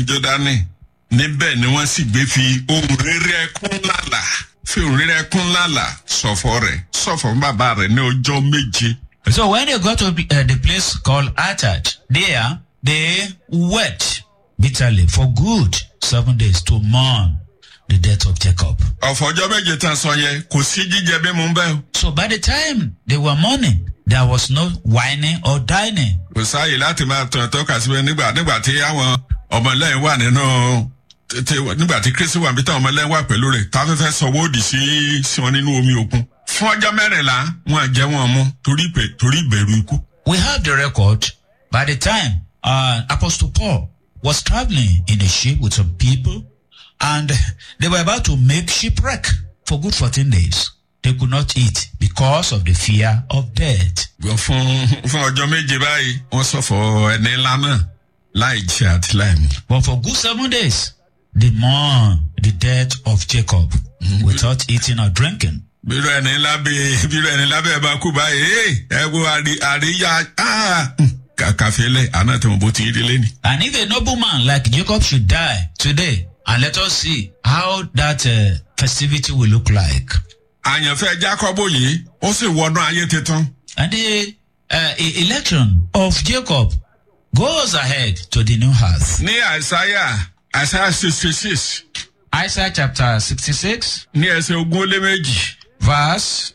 jọdani níbẹ̀ ni wọ́n sì gbé fi ohun rere ẹkún lálà fi ohun rere ẹkún lálà sọ̀fọ̀ rẹ̀ sọ̀fọ̀ fún bàbá rẹ̀ ní ọjọ́ méje. So when they got to be, uh, the place called Atad, there they wept bitterly for good seven days to mourn the death of Jacob. ọ̀fọ̀ ọjọ́ méje tán sọ yẹn kò sí jíjẹ bí mo ń bẹ́ o. So by the time they were mourning, there was no whining or dining. kò sáàyè láti máa tọ̀ tọ́ka síbẹ̀ nígbà nígbà tí àwọn ọmọlẹ́yìn wà nínú tètè nígbà tí kristi wà níbi tí àwọn ọmọlẹ́yìn wà pẹ̀lú rẹ̀ táfẹ́fẹ́ sọwọ́ òdì sí sí wọn nínú omi òkun. fún ọjọ́ mẹ́rìnlá wọn àjẹ́ wọn mú torí ìpè- torí ìbẹ̀rù ikú. We have the record by the time uh, Apostle Paul was traveling in a ship with some people and they were about to make shipwreck for good 14 days. They could not eat because of the fear of death. Gbọ́ fún fún ọjọ́ méje báyìí wọ́n sọ̀fọ̀ ẹni ńlá náà láì jẹ àti láì mu. But for good seven days, they mourned the death of Jacob without eating or drinking. bírò ẹni ńlá bíi bírò ẹni ńlá bẹ́ẹ̀ bá kú báyìí ee ẹ wo àrí àríyá ah, kàkàfẹ́lẹ́ àná tí mo bó ti rí lẹ́ni. And if a nobleman like Jacob should die today, and let us see how that uh, festivity will look like. àyànfẹ́ jákọ́bù yìí ó sì wọnú ayé tuntun. And the uh, e- election of Jacob goes ahead to the new earth. ní àìsáyà àìsáyà sixty six Isaiah chapter 66, ní ẹsẹ̀ ogún ó lé méjì. verse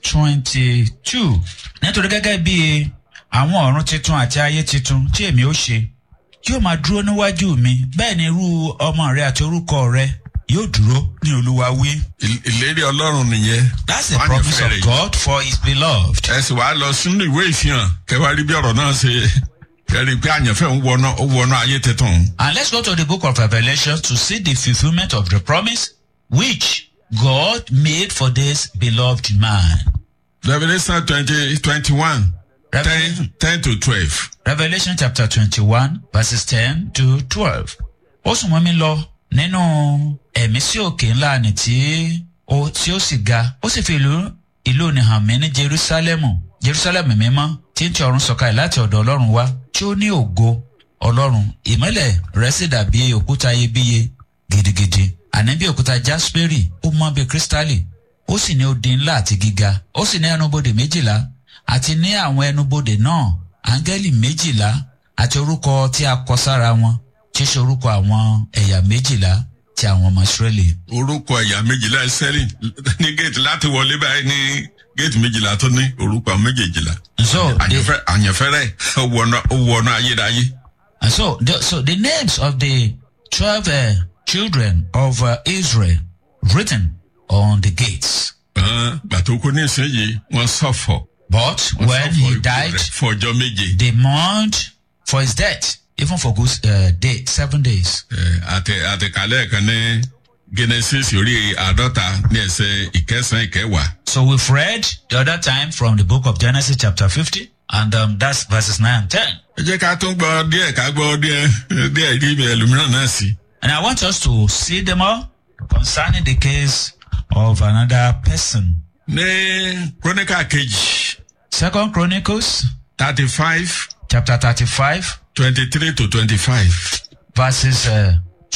22. Nítorí gẹ́gẹ́ bí àwọn ọ̀run titun àti ayé titun tí èmi ó ṣe, yóò máa dúró níwájú mi, bẹ́ẹ̀ ni irú ọmọ rẹ àti orúkọ rẹ yóò dúró ní olúwa wí. Ìl- ìlérí ọlọ́run nìyẹn. That's the Wọ́n á promise yàn of fẹ́rẹ̀ yìí. God for his beloved. ẹ sì wá lọ sínú ìwé ìfihàn kẹwàá rí bí ọ̀rọ̀ náà ṣe kẹrí pé àyànfẹ́ ń wọnú ó wọnú ayé tuntun. And let's go to the book of Revelation to see the fulfillment of the promise which God made for this beloved man. Revelation twenty twenty one Revelation, ten ten to twelve. Revelation chapter twenty-one verses ten to twelve. Ó sùn mọ́ mi lọ nínú ẹ̀mí sí òkè ńlá ni tí ó tí ó sì ga. Ó sì fi ìlú ìlú ni hàn mí ní Jerusalemu. Jerusalemu mímọ́ tí ń ti ọ̀run sọ̀kalẹ̀ láti ọ̀dọ̀ Ọlọ́run wá tí ó ní ògo Ọlọ́run. Ìmọ́lẹ̀ rẹ̀ sì dàbí òkúta iyebíye gidigidi. Àní bí òkúta jasperi ó mọ́ bí kírísítálì. Ó sì ní odi ńlá àti gíga. Ó sì ní ẹnubodè méjìlá àti ní àwọn ẹnubodè náà áńgẹ́lì méjìlá àti orúkọ tí a kọ sára wọn tí í ṣe orúkọ àwọn ẹ̀yà méjìlá ti àwọn ọmọ Ísírẹ́lì. orúkọ ẹ̀yà méjìlá ẹsẹ́rì ní géètì láti wọlé báyìí ní géètì méjìlá tó ní orúkọ méjèèjìlá. So the, àyànfẹ́ àyànfẹ́rẹ́ ó wọnú ó wọnú ayérayé. and so the, so the names of the twelve uh, children of uh, Israel written on the gates. Hàn, gbàtó kú ní ìsinyìí wọ́n sọ̀fọ̀. But Wọ́n when sọ̀fọ̀ he ikú died, rẹ̀ fún ọjọ́ méje. they mourned for his death, even for good uh, day, seven days. Ẹ, àti àtìkálẹ̀ kan ní Genesis orí àádọ́ta ní ẹsẹ̀ ìkẹsàn-án ìkẹwàá. So we've read the other time from the book of Genesis chapter 50, and um, that's verses 9 and 10. ẹ jẹ́ ká tún gbọ́ díẹ̀ ká gbọ́ díẹ̀ díẹ̀ rí ibi ẹlòmíràn náà sí. And I want us to see them all concerning the case of another person. ní króníkà kejì Second Chronicles thirty five chapter 35, twenty three to twenty five. verses uh,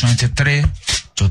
23 to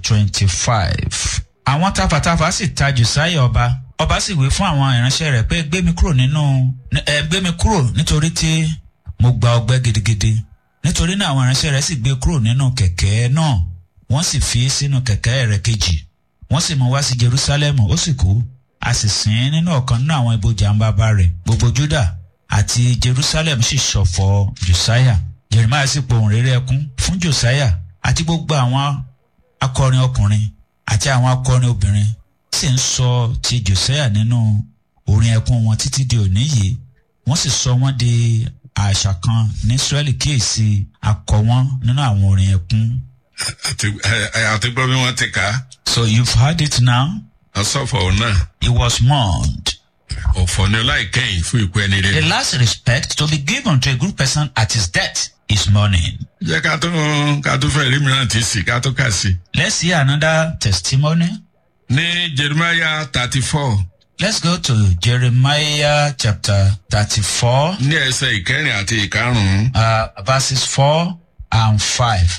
25. Àwọn tafàtafà sì ta Josiah ọba. Ọba sì wí fún àwọn ìránṣẹ́ rẹ̀ pé gbé mi kúrò nínú ẹ gbé mi kúrò nítorí tí mo gba ọgbẹ́ gidigidi. Nítorí náà àwọn ìránṣẹ́ rẹ̀ sì gbé kúrò nínú kẹ̀kẹ́ náà. Wọ́n sì fi sínú kẹ̀kẹ́ rẹ̀ kejì. Wọ́n sì mú wá sí Jerusalem ó sì kú. A sì sìn ín nínú ọ̀kan nínú àwọn ibojì àǹbàbà rẹ̀. Gbogbo Júdà àti Jerusalem sì ṣọ̀fọ̀ Josiah. Jeremiah sì pohùn réré ẹkún fún Josiah àti gbogbo àwọn akọrin ọkùnrin àti àwọn akọrin obìnrin sì ń sọ ti Josiah nínú orin ẹkún wọn títí di òní yìí wọ́n sì sọ wọ́n di àṣà kan ní Israeli kíyèsí akọ wọn nínú àwọn orin ẹkún. àti ẹ- ẹ- àti gbọ́ bí wọ́n ti kà á. So you've heard it now. ọsọfọ náà He was mourned. ọ̀fọ̀ ni láìkẹyìn fún ikú ẹni The rẹ̀. last respect to be given to a good person at his death is mourning. jẹ́ ká tún ká tún fẹ́ rí mìíràn tí sí ká tún kà sí. Let's hear another testimony. ní Jeremiah thirty four Let's go to Jeremiah chapter 34. ní ẹsẹ̀ ìkẹrin àti ìkarùn-ún. uh, verses 4 and 5.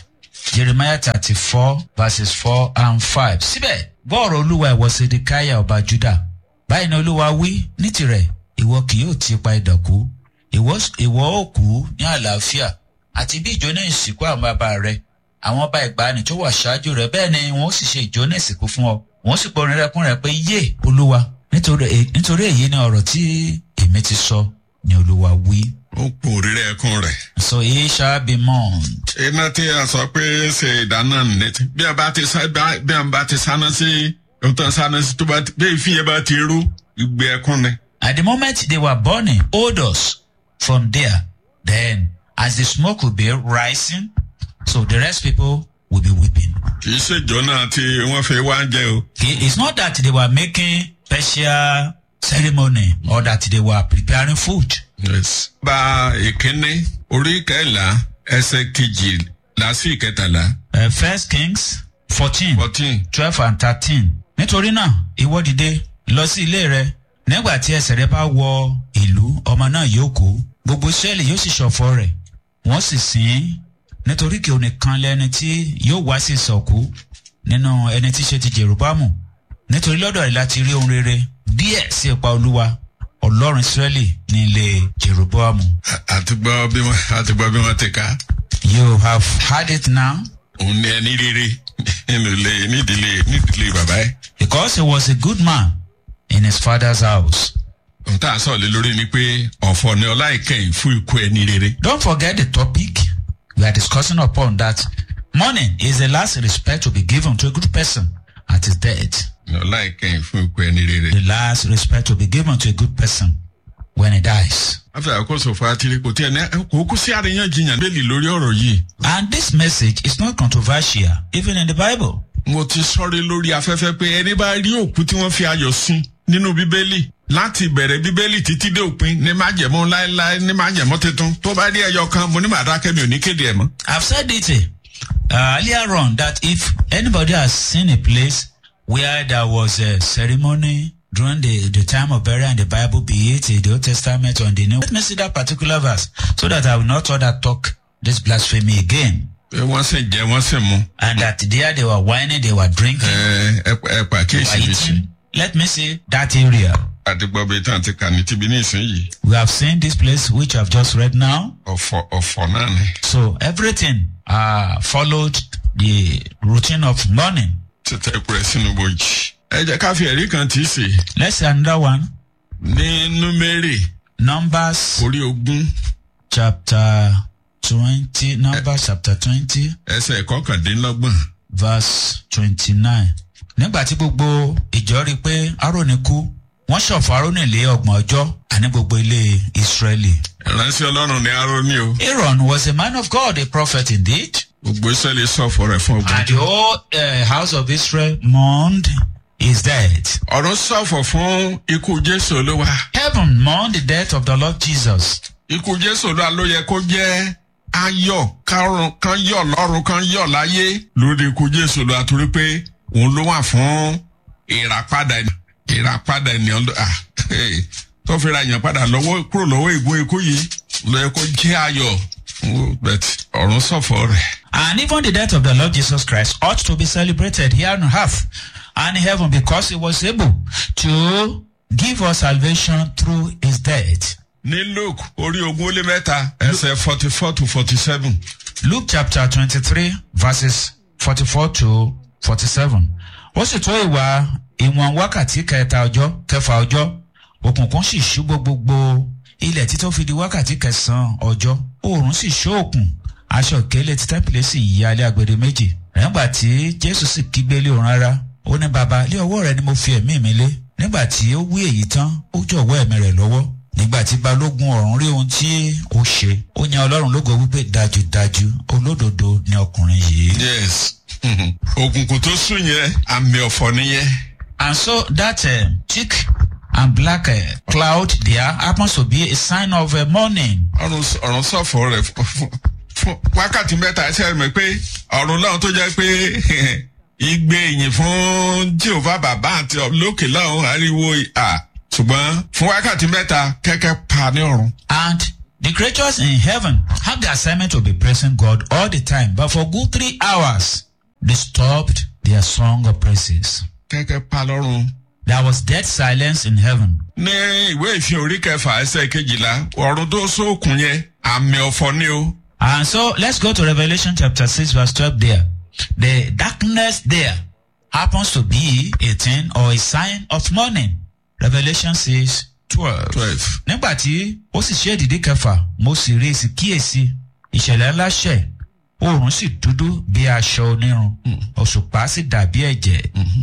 jeremiah thirty four verses four and five. síbẹ̀ gbọ́ọ̀rọ̀ olúwa ìwọ sedekaya ọba juda báyìí ni olúwa wí ní tirẹ̀ ìwọ kì yóò ti pa ìdọ̀kú ìwọ ìwọ ó kú ní àlàáfíà àti bí ìjọ náà ìsìnkú àwọn bàbá rẹ àwọn ọba ìgbàanì tó wà ṣáájú rẹ bẹ́ẹ̀ ni wọ́n sì ṣe ìjọ náà ìsìnkú fún ọ wọ́n sì pọnrin rẹ́kún rẹ pé yé olúwa nítorí èyí- nítorí èyí ni ọ̀rọ̀ tí èmi ti sọ ni olúwa wí. ó pò rírẹ ẹkún rẹ̀. so he shall be mourned. iná tí a sọ pé ṣe ìdáná nìyẹn bí a bá ti sá bá- bí a bá ti sáná sí ọtọ sáná sí tó bá ti bí ìfín yẹn bá ti rú ìgbé ẹkún ni. At the moment they were burning odors from there, then as the smoke will be rising, so the rest people will be weeping. kì í ṣèjọ náà tí wọ́n fi wá ń jẹ o. Okay? It's not that they were making special ceremony or that they were preparing food. Yes. bá ìkíní orí kẹlá ẹsẹ kejì lásì ìkẹtàlá Uh, First Kings fourteen fourteen twelve and thirteen. Nítorí náà, ìwọ dìde lọ sí ilé rẹ. Nígbà tí ẹsẹ̀ rẹ bá wọ ìlú, ọmọ náà yóò kú. Gbogbo Ísírẹ́lì yóò sì ṣọ̀fọ̀ rẹ̀. Wọ́n sì sìn ín. Nítorí kí onìkan lẹni tí yóò wá sí ìsọ̀kú nínú ẹni tí ṣe ti Jèrúbámù. Nítorí lọ́dọ̀ rẹ̀ láti rí ohun rere díẹ̀ sí ipa Olúwa. Ọlọ́run Ísírẹ́lì ní ilé Jèrúbámù. àti gbọ́ bí wọ́n àti gbọ́ bí wọ́n ti ká You have had it now òun ní ẹni rere nínú ilé nídìílé nídìílé bàbá ẹ̀. because he was a good man in his father's house. ohun tá a sọ lé lórí ni pé ọ̀fọ̀ ni ọlá ìkẹyìn fún ikú ẹni rere. Don't forget the topic we are discussing upon that mourning is the last respect to be given to a good person at his death. ni ọlá ìkẹyìn fún ikú ẹni rere. The last respect to be given to a good person when he dies. wọ́n fi àkóso fún atiri kò tí ẹ̀ ní kò kú sí àríyànjiyàn bẹ́ẹ̀lì lórí ọ̀rọ̀ yìí. And this message is not controversial, even in the Bible. mo ti sọrí lórí afẹ́fẹ́ pé ẹni bá rí òkú tí wọ́n fi ayọ̀ sin nínú bíbélì láti bẹ̀rẹ̀ bíbélì títí dé òpin ní májẹ̀mọ́ láéláé ní májẹ̀mọ́ tuntun tó bá rí ẹyọ kan mo ní màá dákẹ́ mi ò ní kéde ẹ̀ mọ́. I've said it uh, earlier on that if anybody has seen a place where there was a ceremony during the, the time of burial in the Bible, be it in the Old Testament or in the New, let me see that particular verse so that I will not other talk this blasphemy again. pé wọ́n sì jẹ́ wọ́n sì mu And that there they were whining, they were drinking, ẹ ẹ ẹ they pàkíyèsí were mi sí. eating. Let me see that area. àti gbọ́ bí tán ti kà ní tibí ní ìsinyìí We have seen this place which I've just read now. ọ̀fọ̀ ọ̀fọ̀ náà ni. So everything uh, followed the routine of mourning. títẹ̀ ẹ̀kú rẹ̀ sínú bojì. ẹ jẹ́ ká fi ẹ̀rí kan tì í sè Let's see another one. ní númérì Numbers orí ogún chapter 20, Numbers chapter 20, ẹsẹ̀ kọkàndínlọ́gbọ̀n. verse 29. Nígbà tí gbogbo ìjọ rí i pé Árónì kú, wọ́n ṣọ̀fọ̀ Árónì lé ọgbọ̀n ọjọ́ àní gbogbo ilé Ísírẹ́lì. ìránṣẹ́ ọlọ́run ní aróní o. Aaron was a man of God, a prophet indeed. gbogbo ìṣẹ̀lẹ̀ sọ̀fọ̀ rẹ̀ fún ọgbọ̀n And the whole uh, house of Israel mourned his death. ọ̀rọ̀ sọ̀fọ̀ fún ikú jésù olúwa. Heaven mourned the death of the Lord Jesus. ikú jésù olúwa ló yẹ kó jẹ́ ayọ̀ kárùn kan yọ̀ lọ́run kan yọ̀ láyé lórí ikú jésù olúwa torí pé òun ló wà fún ìràpadà ìràpadà ènìyàn ló- ah, hey, tó fi ra èèyàn padà lọ́wọ́ kúrò lọ́wọ́ ìgún ikú yìí ló yẹ kó jẹ́ ayọ̀ fún bẹ̀t ọ̀run sọ̀fọ̀ rẹ̀. And even the death of the Lord Jesus Christ ought to be celebrated here on earth and in heaven because he was able to give us salvation through his death. ní luke orí ogún ó lé mẹ́ta ẹsẹ̀ forty four to forty seven. Luke chapter twenty-three verses forty-four to forty-seven. Ó sì tó ìwà ìwọ̀n wákàtí kẹta ọjọ́ kẹfà ọjọ́ òkùnkùn sì ṣúgbó gbogbo ilẹ̀ títọ́ fi di wákàtí kẹsàn-án ọjọ́ oòrùn sì ṣóòkùn aṣọ ìkélé tí tẹ́pìlẹ̀ sì yí alẹ́ agbede méjì. nígbà tí jésù sì kígbe lé òun rárá ó ní baba lé ọwọ́ rẹ ni mo fi ẹ̀mí mi lé nígbà tí ó wí èyí tán ó jọ̀wọ́ ẹ̀mí rẹ̀ lọ́wọ́ nígbà tí balógun ọ̀run rí ohun tí ó ṣe ó yan ọlọ́run lógo wípé dájúdájú olódodo ni ọkùnrin yìí. yes òkùnkùn tó sùn yẹn àmì ọ̀fọ̀ nìyẹn. and so that uh, thick and black uh, cloud there happens to be a sign of uh, mourning. ọ̀run ọ̀run sọ̀fọ̀ rẹ̀ fún- fún fún wákàtí mẹ́ta ẹsẹ̀ rẹ̀ pé ọ̀run lọ́run tó jẹ́ pé igbe ìyìn fún jehova bàbá àti lókè lọ́run ariwo à ṣùgbọ́n fún wákàtí mẹ́ta kẹ́kẹ́ pa ní ọ̀run. And The creatures in heaven have the assignment to be praising God all the time, but for good three hours, they stopped their song of praises. kẹ́kẹ́ pa lọ́rùn. There was dead silence in heaven. ní ìwé ìfihàn orí kẹfà ẹsẹ̀ kejìlá ọ̀run tó sókun yẹn àmì ọ̀fọ̀ ni o. And so let's go to Revelation chapter 6, verse 12 there. The darkness there happens to be a thing or a sign of mourning. Revelation 6, 12. twelve. nígbà tí ó sì ṣe èdìdí kẹfà mo sì rí èsì kíyèsí ìṣẹ̀lẹ̀ ńlá ṣẹ̀ oòrùn sì dúdú bí aṣọ onírun òṣùpá sì dàbí ẹ̀jẹ̀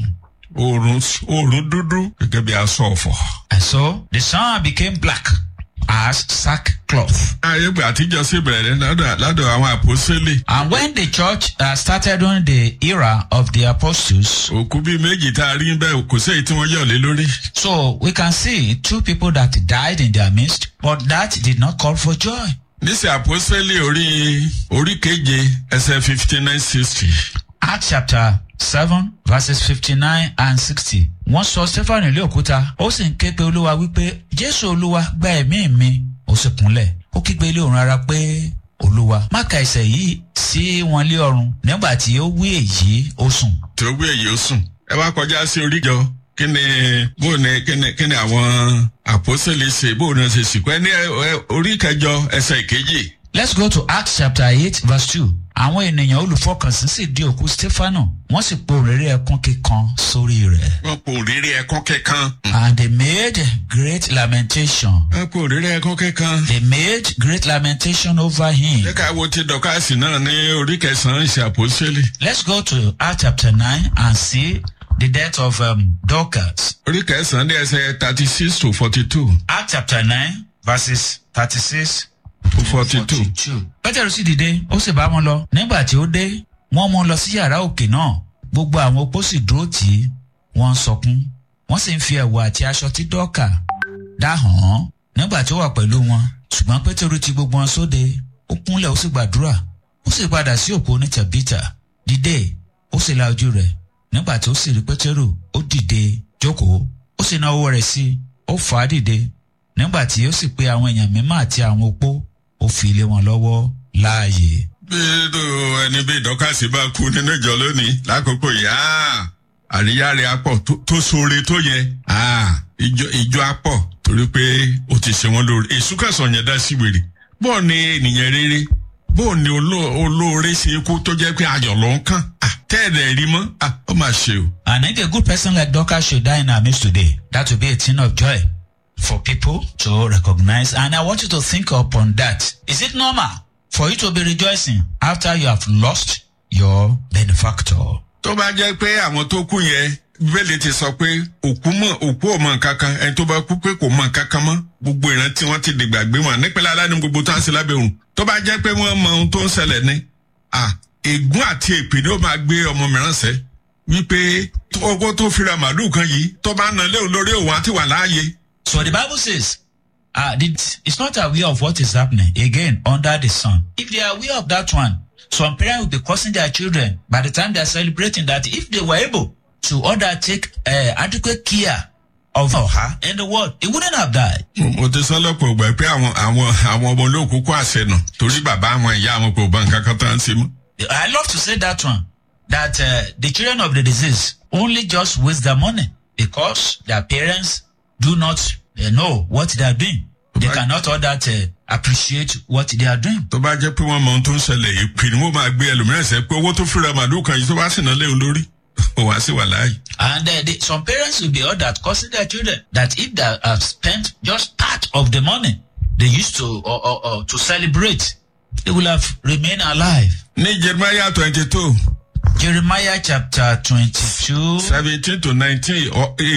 oòrùn oòrùn dúdú gẹ́gẹ́ bí aṣọ ọ̀fọ̀. and so the sun became black as sackcloth. ayégbé àtijọ́ sí bẹ̀rẹ̀ lọ́dọ̀ lọ́dọ̀ àwọn àpòsílẹ̀. and when the church uh, started during the era of the apostles òkú bíi méjì tá a rí bẹ́ẹ̀ kò sí èyí tí wọ́n yọ̀ lé lórí. so we can see two people that died in their midst but that did not call for joy. níṣẹ́ àpòsílẹ̀ orí orí keje ẹsẹ̀ fifty nine sixty. Acts chapter seven verses fifty-nine and sixty. Wọ́n sọ Stephen ilé òkúta, ó sì ń ké pe olúwa wípé Jésù olúwa gba ẹ̀mí mi. Ó sì kúnlẹ̀, ó kígbe ilé òun rárá pé olúwa má ka ẹsẹ̀ yìí sí wọn lé ọrùn. Nígbà tí ó wí èyí, ó sùn. tí ó gbé èyí ó sùn. ẹ wá kọjá sí oríjọ kí ni bó ni kí ni kí ni àwọn àpòsílẹ̀ ṣe bó ni wọ́n ṣe sìnkú ẹ ní ẹ- ẹ- orí kẹjọ ẹsẹ̀ ìkejì. Let's go to Acts chapter eight verse two. Àwọn ènìyàn olùfọkànsìn sì di òkú Stefano, wọ́n sì po òrèrè ẹkún kíkan sórí rẹ̀. wọ́n po òrèrè ẹ̀kọ́ kẹ́kan. And they made great lamentation. wọ́n po òrèrè ẹ̀kọ́ kẹ́kan. They made great lamentation over him. Jẹ́ ká wo ti dọ̀kásì náà ní orí kẹsàn-án ṣe àpòsílẹ̀. Let's go to Acts chapter 9 and see the death of um, Dorcas. Orí kẹsàn-án ní ẹsẹ̀ thirty six to forty two. Acts chapter 9 verses 36 to forty two. 42. Pétérù sì dìde, ó sì bá wọn lọ. Nígbà tí ó dé, wọ́n mú un lọ sí yàrá òkè náà. Gbogbo àwọn opó sì dúró tì í. Wọ́n ń sọkún. Wọ́n sì ń fi ẹ̀wù àti aṣọ tí dọ́ọ̀kà dá hàn án nígbà tí ó wà pẹ̀lú wọn. Ṣùgbọ́n Pétérù ti gbogbo wọn sóde. Ó kúnlẹ̀ ó sì gbàdúrà. Ó sì padà sí òpó ní Tẹ̀bítà. Dìde, ó sì la ojú rẹ̀. Nígbà tí ó sì rí Pétérù, ó dìde, jókòó. Ó sì na ọwọ́ rẹ̀ sí i. Ó fà á dìde. Nígbà tí ó sì pe àwọn èèyàn mímọ́ àti àwọn opó, ó fi lé wọn lọ́wọ́ láàyè. bí ẹni bí dọ̀kásì bá kú nínú ìjọ lónìí lákòókò yìí áà, àríyá rẹ̀ apọ̀ tó- tó sóore tó yẹ áà, ìjọ ìjọ apọ̀ torí pé ó ti ṣe wọn lóore èṣù kẹsàn-án yẹn dá sí wèrè bọ́ọ̀ ni ènìyàn rere bọ́ọ̀ ni oló- olóore ṣe kú tó jẹ́ pé ayọ̀ ló ń kàn Ah, tẹ́ẹ̀dẹ̀ rí mọ́ Ah, ó máa ṣe o. And if a good person like Dorcas should die in our midst today, that will be a thing of joy for people to recognize. And I want you to think upon that. Is it normal for you to be rejoicing after you have lost your benefactor? tó bá jẹ́ pé àwọn tó kú yẹn bíbélì ti sọ pé òkú mọ̀ òkú ò mọ̀ nǹkan kan ẹni tó bá kú pé kò mọ̀ nǹkan kan mọ́ gbogbo ìrántí wọn ti dìgbàgbé wọn nípínlẹ̀ aláàánú gbogbo tó ń ṣe lábẹ́ òrùn tó bá jẹ́ pé wọ́n mọ ohun tó ń ṣẹlẹ̀ ní à ègún àti èpè ni ó máa gbé ọmọ mìíràn sẹ́ wípé owó tó fira màálù kan yìí tó bá nà léwu lórí òun àti wà láàyè So the Bible says, uh, the, it's not aware of what is happening again under the sun. If they are aware of that one, some parents will be causing their children by the time they are celebrating that if they were able to order take uh, adequate care of her in the world, he wouldn't have died. mo ti sọ lọ́pọ̀ ìgbà pé àwọn àwọn àwọn ọmọ olóòkú kó àṣẹ nà torí bàbá àwọn ìyá àwọn kò bá nǹkan kan tó ń ṣe mọ́. I love to say that one, that uh, the children of the disease only just waste their money because their parents do not uh, know what they are doing. They Right. cannot all that uh, appreciate what they are doing. tó bá jẹ́ pé wọ́n mọ ohun tó ń ṣẹlẹ̀ ìpè ni wọ́n máa gbé ẹlòmíràn sẹ́ pé owó tó fira màálù kan yìí tó bá sì ná léwu lórí ó wá sí wà láàyè. And uh, the, some parents will be all that causing their children that if they have spent just part of the money they used to or, or, or to celebrate, they will have remained alive. ní jeremiah twenty two Jeremiah chapter 22. seventeen to nineteen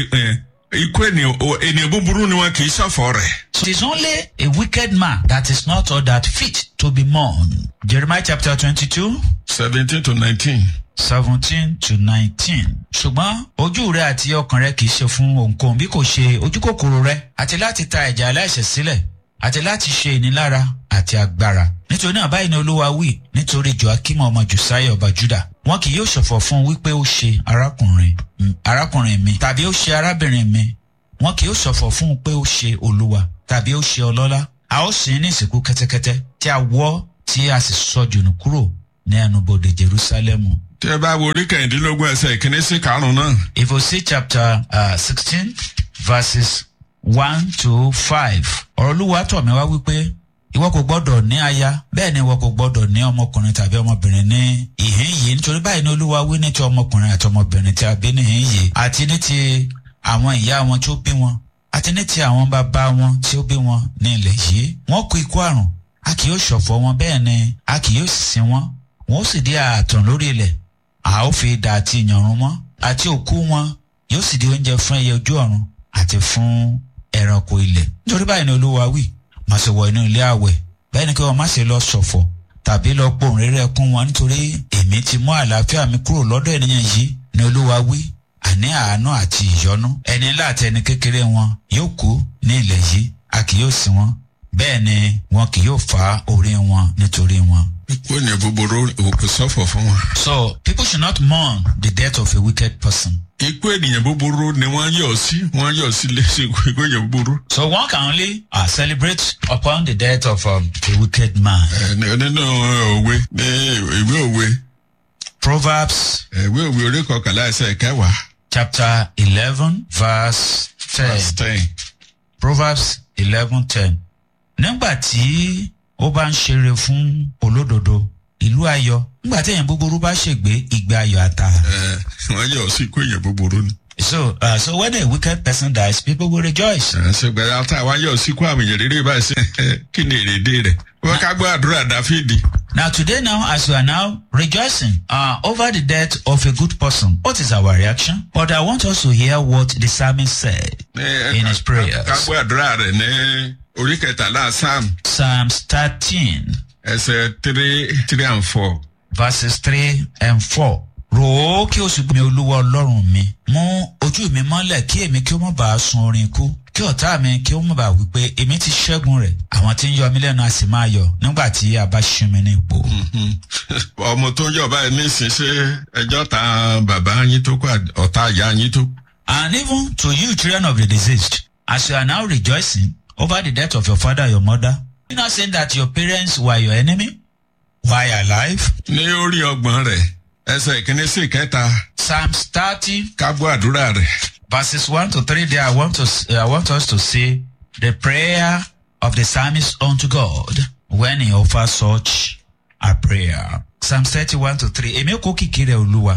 ikú ènìyàn o- ènìyàn búburú ni wọn kì í ṣọ̀fọ̀ rẹ̀. So it is only a wicked man that is not all that fit to be mourned. Jeremiah chapter 22. seventeen to nineteen. seventeen to nineteen. ṣùgbọ́n ojú rẹ àti ọkàn rẹ kì í ṣe fún ohunkóhun bí kò ṣe ojú kòkòrò rẹ àti láti ta ẹ̀jẹ̀ aláìṣẹ̀ sílẹ̀ àti láti ṣe ìnilára àti agbára. nítorí náà báyìí ni olúwa wí nítorí joakim ọmọ josiah ọba juda wọn kì yóò ṣọ̀fọ̀ fún un wípé ó ṣe arákùnrin arákùnrin mi tàbí ó ṣe arábìnrin mi wọn kì yóò ṣọ̀fọ̀ fún un pé ó ṣe olúwa tàbí ó ṣe ọlọ́lá a ó sìn ní ìsìnkú kẹ́tẹ́kẹ́tẹ́ tí a wọ́ tí a sì sọ jùnú kúrò ní ẹnubodè jerusalemu. tí ẹ bá wo orí kẹrìndínlógún ẹsẹ̀ ìkíní sí karùn-ún náà. if you see chapter uh, sixteen verses one to five ọ̀rọ̀ olúwa tọ̀ mí wá wípé ìwọ kò gbọ́dọ̀ ní aya bẹ́ẹ̀ ni ìwọ kò gbọ́dọ̀ ní ọmọkùnrin tàbí ọmọbìnrin ní ìhín yìí nítorí báyìí ni olúwa wí ní ti ọmọkùnrin àti ọmọbìnrin tí a bí ní ìhín yìí àti ní ti àwọn ìyá wọn tí ó bí wọn àti ní ti àwọn bàbá wọn tí ó bí wọn ní ilẹ̀ yìí wọ́n kú ikú àrùn a kì yóò ṣọ̀fọ̀ wọn bẹ́ẹ̀ ni a kì yóò sin wọn wọn ó sì di ààtàn lórí ilẹ̀ a ó fi idà àti ìyànrun mọ́ àti òkú wọn yóò sì di oúnjẹ fún ẹyẹ ojú ọ̀run àti fún ẹranko ilẹ̀ nítorí báyìí ni olúwa wí má ṣe wọ inú ilé àwẹ̀ bẹ́ẹ̀ ni kí wọ́n má ṣe lọ ṣọ̀fọ̀ tàbí lọ pohùn rere ẹkún wọn nítorí èmi ti mú àlàáfíà mi kúrò lọ́dọ̀ ènìyàn yìí ni olúwa wí àní àánú àti ìyọnu ẹni ńlá àti ẹni kékeré wọn yóò kú ní ilẹ̀ yìí a kì yóò sin wọn bẹ́ẹ̀ ni wọn kì yóò fa orí wọn nítorí wọn. ikú ènìyàn búburú òkú sọ́fọ̀ fún wọn. so people should not mourn the death of a wicked person. ikú ènìyàn búburú ni wọ́n yọ̀ sí wọ́n yọ̀ sí lẹ́sìn ikú ènìyàn búburú. So one can only uh, celebrate upon the death of um, a wicked man. Ẹ, ní- nínú òwe ní ìwé òwe Proverbs ìwé òwe orí kọkànlá ẹsẹ̀ kẹwàá chapter 11 verse 10. verse ten. Proverbs 11 10. Nígbà tí ó bá ń ṣeré fún olódodo, ìlú ayọ̀. Nígbà tí èèyàn búburú bá ṣègbé, ìgbé ayọ̀ àtà. Ẹ, wọ́n yọ̀ sí ikú ènìyàn búburú ni. So, uh, so when a wicked person dies, people will rejoice. Ẹ, ṣùgbọ́n ata wa yọ̀ sí ikú àmì ìyẹ̀rẹ̀rẹ̀ báyìí sí kí ni èrèdè rẹ̀. wọ́n ká gbọ́ àdúrà dáfídì. Now, today, now, as we are now rejoicing uh, over the death of a good person, what is our reaction? But I want us to hear what the psalmist said Ní- in his prayers. ká gbọ́ àdúrà rẹ̀ ní orí kẹtàlá sam Psalms 13, ẹsẹ̀ three three and four. verses 3 and 4. Rò ó kí o sì gbé mi olúwa ọlọ́run mi. Mú ojú mi mọ́lẹ̀ kí èmi kí ó má bàa sun orin ikú. Kí ọ̀tá mi kí ó má bàa wí pé èmi ti ṣẹ́gun rẹ̀. Àwọn tí ń yọ mí lẹ́nu a sì máa yọ̀ nígbà tí a bá ṣí mi ní ipò. ọmọ tó ń yọ̀ báyìí nísìn ṣe ẹjọ́ ta bàbá yín tó kọ́ ọ̀tá ìyá yín tó. And even to you, children of the deceased, as you are now rejoicing over the death of your father or your mother, you not saying that your parents were your enemy while alive? ní orí ọgbọ̀n rẹ̀ ẹsẹ̀ ìkíní sí ìkẹta Psalms 30, ká gbọ́ àdúrà rẹ̀. verses 1 to 3, there I want, to, I want us to see the prayer of the psalmist unto God when he offers such a prayer. Psalms 31 to 3, èmi kò kìkì rẹ̀ olúwa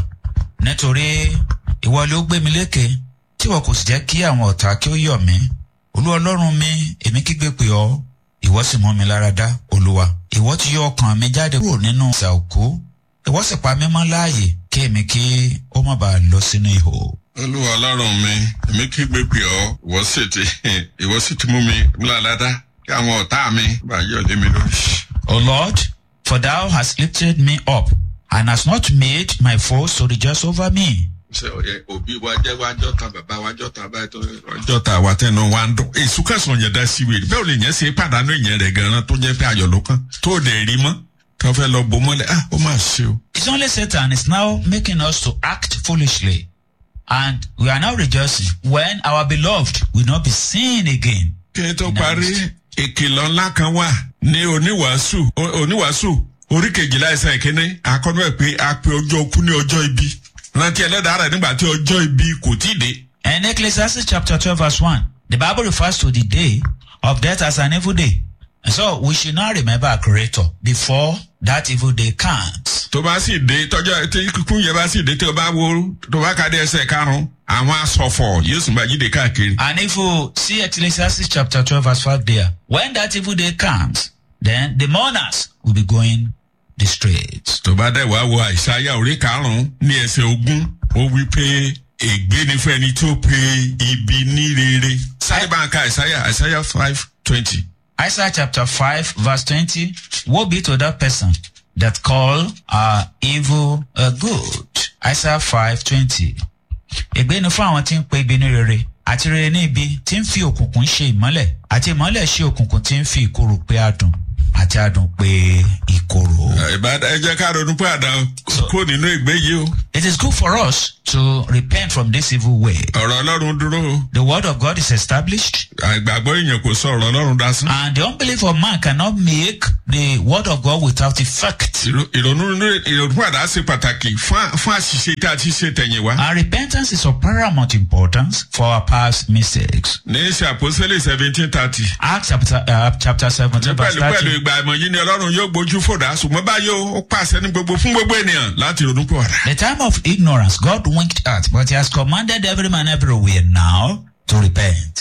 nítorí ìwọ ló gbé mi lékè tí wọn kò sì jẹ́ kí àwọn ọ̀tá kí ó yọ̀ mí. Olúwa ọlọ́run mi, èmi kígbe pè ọ́, ìwọ sì mú mi lára dá, olúwa. Ìwọ ti yọ ọkàn mi jáde kúrò nínú ìsà òkú, ìwọ sì pa mí mọ́ láàyè kí èmi kí ó má bàa lọ sínú ihò. olúwa ọlọ́run mi èmi kígbe pè ọ́ ìwọ sì ti ìwọ sì ti mú mi láládá kí àwọn ọ̀tá mi bá yọ̀ lé mi lórí. O Lord, for thou hast lifted me up, and hast not made my foes to rejoice over me. ṣe ọyẹ òbí wa jẹ wa jọta bàbá wa jọta báyìí tó jọta wa tẹnu wa ń dún. èsù kẹsàn-án yẹn dá sí wèrè bẹ́ẹ̀ ò lè yẹn ṣe pàdánù ìyẹn rẹ̀ gan-an tó jẹ́ pé ayọ̀ ló kàn tó o dẹ̀ rí mọ́ tó fẹ́ lọ bò mọ́lẹ̀ ah ó máa ṣe o. It's only Satan is now making us to act foolishly. And we are now rejoicing when our beloved will not be seen again. kí n tó parí ìkìlọ̀ ńlá kan wà ní oníwàásù o- oníwàásù orí kejìlá ẹsẹ̀ ìkíní akọ́nú ẹ̀ pé a pe ọjọ́ okú ní ọjọ́ ibi rántí ẹlẹ́dàá rẹ̀ nígbà tí ọjọ́ ibi kò tí ì dé. And Ecclesiastes chapter 12 verse 1, the Bible refers to the day of death as an evil day. And so we should now remember our creator before that evil day comes. tó bá sì dé tọjọ́ tí kíkún yẹn bá sì dé tí o bá wo tó bá ka dé ẹsẹ̀ karùn-ún àwọn asọ̀fọ̀ yóò sì máa jíde káàkiri. And if you see Ecclesiastes chapter 12 verse 5 there, when that evil day comes, then the mourners will be going the streets. tó bá dẹ̀ wá wo àìsáyà orí karùn-ún ní ẹsẹ̀ ogún ó wí pé ègbé ni fún ẹni tó pe ibi ní rere. sáré bá ń ka àìsáyà àìsáyà five twenty. Isaiah chapter 5 verse 20, woe be to that person that call uh, evil a good. Isaiah 5 20. Ègbé ni fún àwọn tí ń pe ibi ní rere àti rere ní ibi tí ń fi òkùnkùn ṣe ìmọ́lẹ̀ àti ìmọ́lẹ̀ ṣe òkùnkùn tí ń fi ìkorò pé adùn. àti adùn pé ìkorò. ìbádá ẹ jẹ́ ká ronú pé àdá kó nínú ìgbé yìí o It is good for us to repent from this evil way. ọ̀rọ̀ ọlọ́run dúró o The word of God is established, àìgbàgbọ́ èèyàn kò sọ ọ̀rọ̀ ọlọ́run dasán and the unbelief of man cannot make the word of God without effect. Ìrò- ìrònú ìrònú padà ṣe pàtàkì fún fún àṣìṣe tá a ti ṣe tẹ̀yìn wá. And repentance is of paramount importance for our past mistakes. ní ṣe àpòsílẹ̀ seventeen thirty. Acts chapter, uh, chapter 17, verse pẹ̀lú pẹ̀lú 30. ìgbà ìmọ̀ yìí ni ọlọ́run yóò gbójú fòdà ṣùgbọ́n báyìí ó ó pàṣẹ ní gbogbo fún gbogbo ènìyàn láti ronú pọ̀ rà. The time of ignorance, God winked at, but He has commanded every man everywhere now to repent.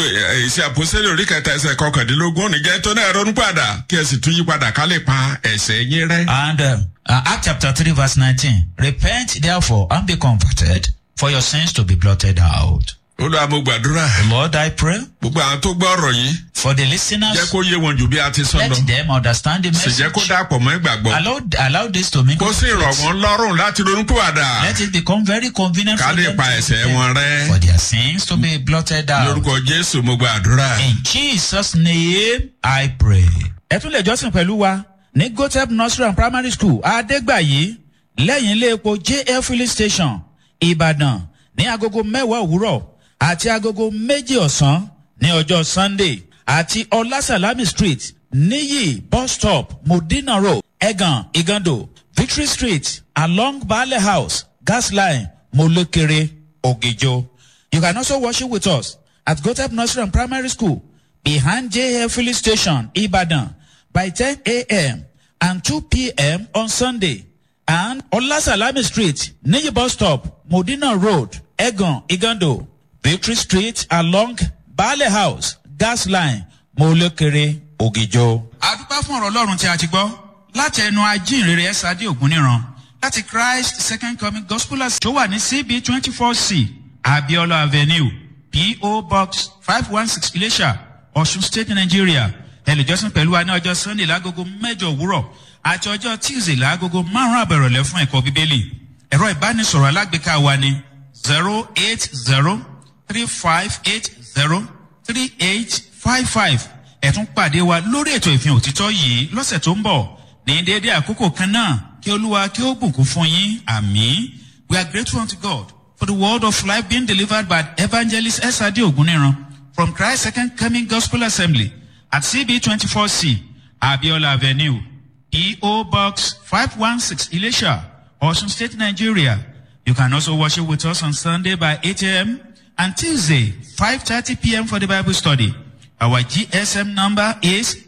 ìṣe àpòsílẹ̀ orí kẹta ẹsẹ̀ kọkàndínlógún òní tó náà ronú padà kí ẹ sì tún yí padà ká lè pa ẹ̀ṣẹ̀ yín rẹ́. And uh, uh, Acts chapter 3, verse 19. Repent therefore and be converted, for your sins to be blotted out. olúwa mo gbàdúrà Lord, I pray gbogbo àwọn tó gbọ́ ọ̀rọ̀ yìí for the jẹ́ listeners, kó yé wọn jù bí a ti sọ lọ let them understand the sì jẹ́ message. kó dàpọ̀ mọ́ ìgbàgbọ́ Allow, allow this to make kó sì rọ̀ wọ́n lọ́rùn láti ronú padà Let it become very convenient ká for lè them pa to ẹ̀ṣẹ̀ repent, wọn rẹ́. for their sins to be blotted out. lórúkọ jésù mo gbàdúrà. In Jesus' name, I pray. ẹ tún lè jọ́sìn pẹ̀lú wa ní gotep nursery and primary school adégbàyí lẹ́yìn ilé epo jf filling station ìbàdàn ní agogo mẹ́wàá òwúrọ̀ àti agogo méjì ọ̀sán ní ọjọ́ sunday àti ọlásàlámì street níyì bus stop modina road ẹ̀gàn igando victory street along baale house gas line molekere ogijo. you can also worship with us at gotep nursery and primary school behind JF filling station, Ibadan, by 10 a.m. and 2 p.m. on Sunday. And Olasalami Street, Niyi Bus Stop, Modina Road, Egon, Igando, Victory Street along Bale House, Gas Line, Molekere, Ogijo. A dúpẹ́ fún ọ̀rọ̀ Ọlọ́run tí a ti gbọ́ láti ẹnu ajínrere ẹ̀sádé ògúnníran láti Christ Second Coming Gospel As tó wà ní CB twenty four C Abiola Avenue P.O. Box five one six Ilesha Ọ̀ṣun State Nigeria ẹlẹ́jọ́sìn pẹ̀lú wa ní ọjọ́ Sunday lágogo mẹ́jọ òwúrọ̀ àti ọjọ́ Tuesday lágogo márùn-ún àbẹ̀rọ̀lẹ́ fún ẹ̀kọ́ Bíbélì ẹ̀rọ ìbánisọ̀rọ̀ alágbèéká wa ní zero eight zero three five eight zero three eight five five ẹ̀tún pàdé wa lórí ètò ìfihàn òtítọ́ yìí lọ́sẹ̀ tó ń bọ̀ ní déédéé àkókò kan náà kí olúwa kí ó bùkún fún yín àmì we are grateful unto God for the word of life being delivered by evangelist S.A.D. Oguniran from Christ Second Coming Gospel Assembly at CB twenty four C Abiola Avenue P.O. Box five one six Ilesha Osun State Nigeria you can also worship with us on Sunday by 8 a.m. and Tuesday 5:30 p.m. for the Bible study. Our GSM number is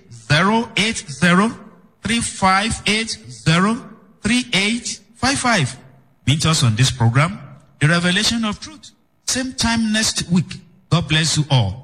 080-3580-3855. Meet us on this program, The Revelation of Truth. Same time next week. God bless you all.